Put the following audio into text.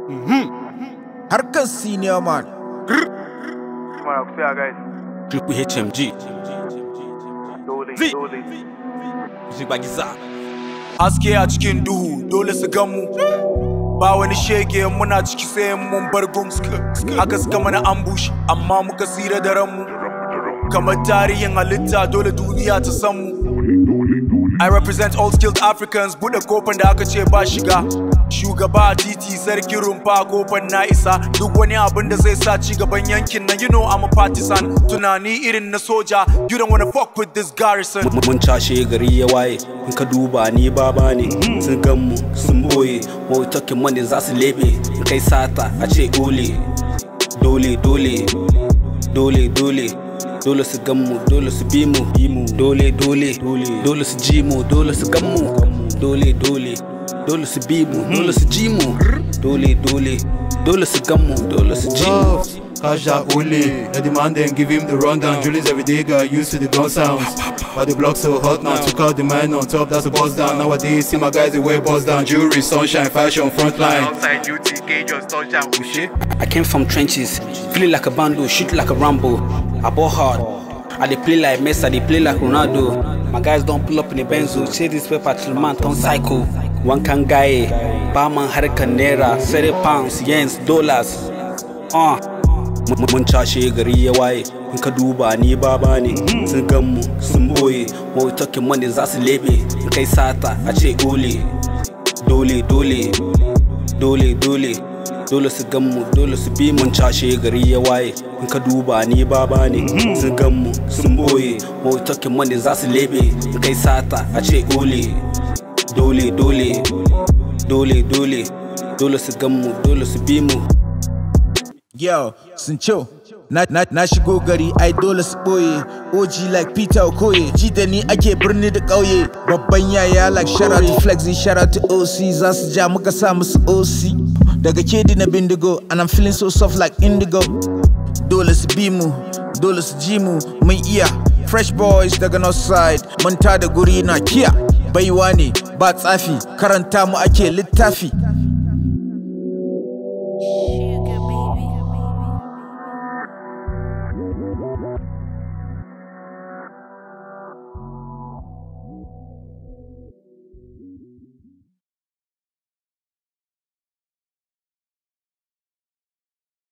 Harkar senior man. Mana ku tsaya guys. Click with HMG. Dole, Zai. dole. Zibagiza. Haske a cikin duhu dole su gan mu Ba wani shege muna ciki sai mun bar gum Haka suka mana ambush amma muka tsira da ranmu Kamar tarihin halitta dole duniya ta san mu I represent all skilled Africans buɗe kofar da aka ce ba shiga Shugaba a titi sarki rumfa kofar na isa Duk wani abin da zai sa ci gaban yankin nan You know I'm a partisan Tunani irin na soja You don't wanna fuck with this garrison Mun cashe gari ya waye, in ka duba ni baba ne, sun gan mu sun boye, wai talking money za su lebe, in kai sata a ce ole. Dole, dole, dole, dole, dole su gan mu, dole su bi mu, dole, dole, dole su ji mu, dole su gan mu, dole, dole, dole su bi mu, dole su ji mu, dole, dole, dole su gan mu, dole su ji mu. Love, Cash that only. The demand then give him the rundown. Julius every day got used to the gun sounds. But the block so hot now. Took out the man on top, that's a buzz down. Nowadays, see my guys, they wear buzz down. Jewelry, sunshine, fashion, frontline. Outside duty, gauge your touchdown. Oh shit. I came from trenches, feeling like a bando, shoot like a Rambo. I ball hard. I dey play like Messi, I dey play like Ronaldo. My guys don't pull up in the Benzo, share this paper till man turn psycho. One can guy, barman harkar naira, 30 pounds, yens, dollars. Uh. Mun- Mun cashe gari ya waye, in ka duba ni baba ne, sun gan mu sun boye, wai talking money za su lebe, in kai sata a ce ole. Dole, dole, dole dole dole su gan mu dole su bi mun cashe gari ya waye in ka duba ni baba ne sun gan mu sun boye wai talking money za su lebe in kai sata a ce ole dole dole dole dole dole su gan mu dole su bi mu Yo, sun ce na, na, na shigo gari ai dole su ɓoye OG like Peter Okoye Ji da ni ake birni da ƙauye Babban yaya like shout out to Flexi shout out to OC Za su ja muka sa musu OC Daga kedi na bindigo and I'm feeling so soft like indigo Dole su bi mu, dole su ji mu, mun iya Fresh boys daga north side, mun da guri na kiya Baiwa ne, ba tsafi, karanta mu ake littafi Sugar baby.